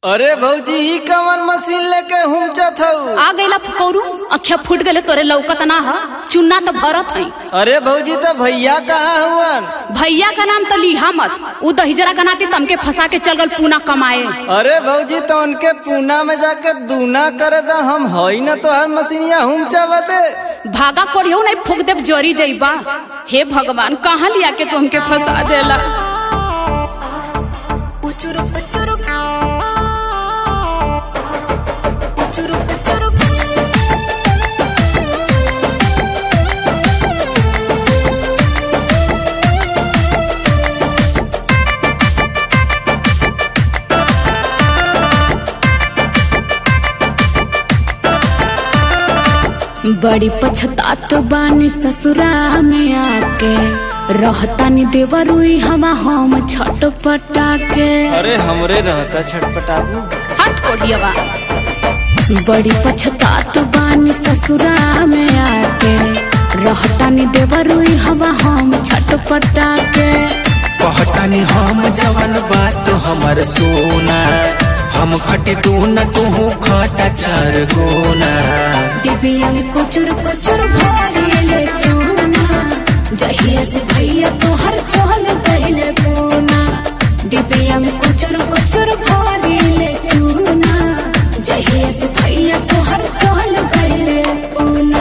अरे भौजी ई कवन मशीन लेके हुमचत हऊ आ गईला फुकौरू अखिया फूट गले तोरे लौकत ना ह चुन्ना तो भरत है अरे भौजी तो भैया कहाँ हुवन भैया का नाम तो लिहा मत उ दहिजरा का नाती तमके फंसा के चल गल पूना कमाए अरे भौजी तो उनके पूना में जाके दूना करे दा हम हई न तो हर मशीनिया हुमचा बते भागा कोढ़ियो नहीं फूक देव जरी जइबा हे भगवान कहाँ लिया के तू हमके फंसा देला पुचुरु पुचुरु पुचुरु पुचुरु बड़ी पछतात बानी ससुरा में आके रहतानी देवरुई हवा हम छटपटा के अरे हमरे रहता छटपटाबू हट कोढ़ियवा बड़ी पछतात बानी ससुरा में आके रहतानी देवरुई हवा हम छटपटा के कहतानी हम जवन बात हमर सोना हम खटे तू न तू खटा चार गोना डिबिया में कुचुर कुचुर भरिले चूना जहिया से भैया तोहर चल गइले पूना डिबिया में कुचुर कुचुर भरिले चूना जहिया से भैया तोहर चल गइले पूना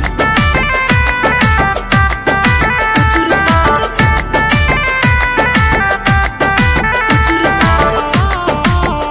कुचुर कुचुर कुचुर कुचुर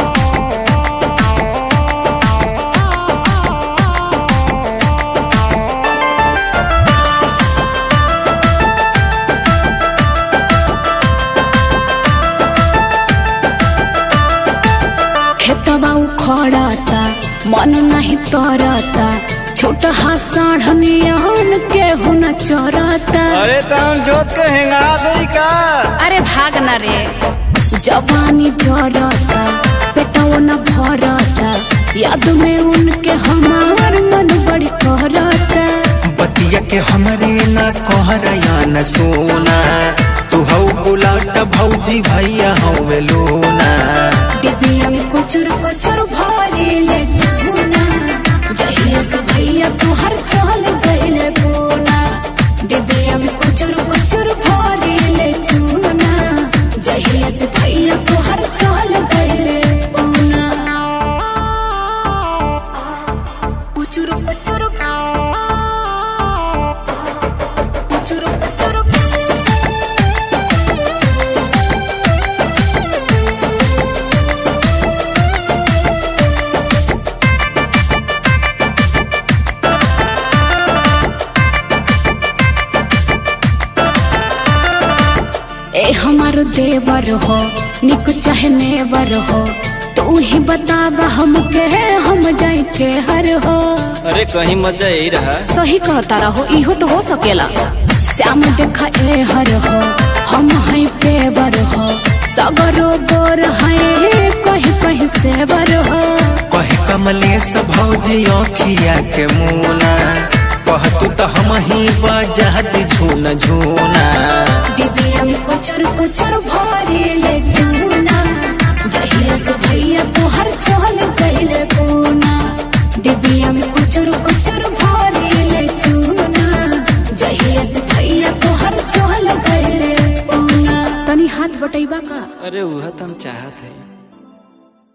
खेतबा उखड़ता मन नहीं तरता छोटा हाथ साढ़नियन के हुन चरता अरे तो हम जोत के हेंगा दई का अरे भाग न रे जवानी जरता पेटवा न भरता याद में उनके हमार मन बड़ी कहरता बतिया के हमरे न कहरया न सोना तू हौ बुलाट भौजी भैया हौ लोना डिबिया में कुचुर कुचुर भरिले चूना जहिया से भैया तोहर चल गइले बोना डिबिया में कुचुर कुचुर भरिले चूना जहिया से भैया तोहर चल गइले बोना कुचुर कुचुर कुचुर कुचुर ए हमारो देवर हो निक चाहे नेवर हो तू ही बताबा हमके हम जाई के हर हो अरे कहीं मजा यही रहा सही कहता रहो इहो तो हो सकेला श्याम देखा ए हर हो हम हैं पेवर हो सगरो गोर हैं कहीं कहीं सेवर हो कहे कमलेश भौजी अखिया के मुना कहतू तो हम ही बजात झून झूना डिबिया में कुचर कुचर भरिले चूना जहिया से भैया तोहर चल गइले पूना डिबिया में कुचर कुचर भरिले चूना जहिया से भैया तोहर चल गइले पूना तनी हाथ बटैबा का अरे वह तो हम चाहत है